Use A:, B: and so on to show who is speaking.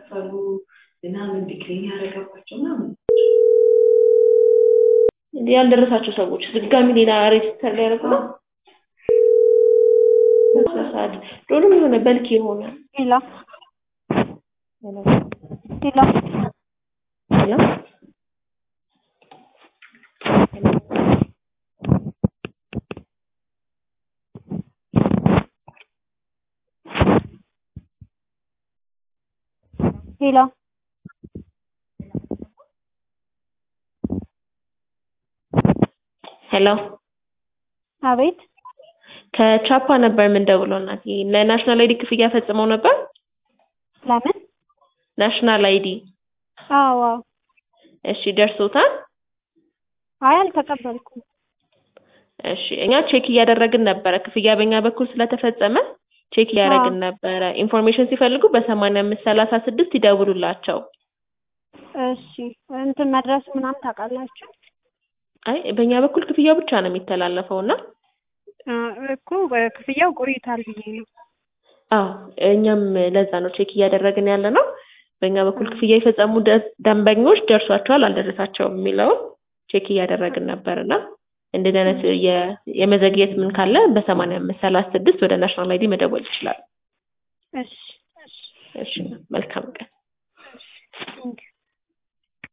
A: ያልከፈሉ ምናምን ዲክሌን ያደረገባቸው ምናምን
B: ያልደረሳቸው ሰዎች ድጋሚ ሌላ ሬጅስተር ላይ ያደረጉ ነው። ሰዓት ዶሎም የሆነ በልክ የሆነ
C: ሄሎ ሄሎ
B: ሄሎ
C: ሄሎ
B: ሄሎ
C: አቤት
B: ከቻፓ ነበር የምንደውለው እናቴ። ለናሽናል አይዲ ክፍያ ፈጽመው ነበር።
C: ለምን?
B: ናሽናል አይዲ
C: አዎ
B: እሺ፣ ደርሶታል?
C: አይ አልተቀበልኩም።
B: እሺ፣ እኛ ቼክ እያደረግን ነበረ። ክፍያ በእኛ በኩል ስለተፈጸመ ቼክ እያደረግን ነበረ። ኢንፎርሜሽን ሲፈልጉ በሰማንያ አምስት ሰላሳ ስድስት ይደውሉላቸው።
C: እሺ እንትን መድረሱ ምናምን ታውቃላችሁ?
B: አይ በእኛ በኩል ክፍያው ብቻ ነው የሚተላለፈው እና
C: አ፣ እኮ ክፍያው ቆይቷል ብዬ ነው።
B: አዎ እኛም ለዛ ነው ቼክ እያደረግን ያለ ነው። በእኛ በኩል ክፍያ የፈጸሙ ደ- ደንበኞች ደርሷቸዋል አልደረሳቸውም የሚለውን ቼክ እያደረግን ነበር እና እንደዚህ አይነት የ- የመዘግየት ምን ካለ በሰማንያ አምስት ሰላሳ ስድስት ወደ ናሽናል አይዲ መደወል ይችላል።
C: እሺ እሺ
B: እሺ መልካም ቀን።
C: ቴንኪው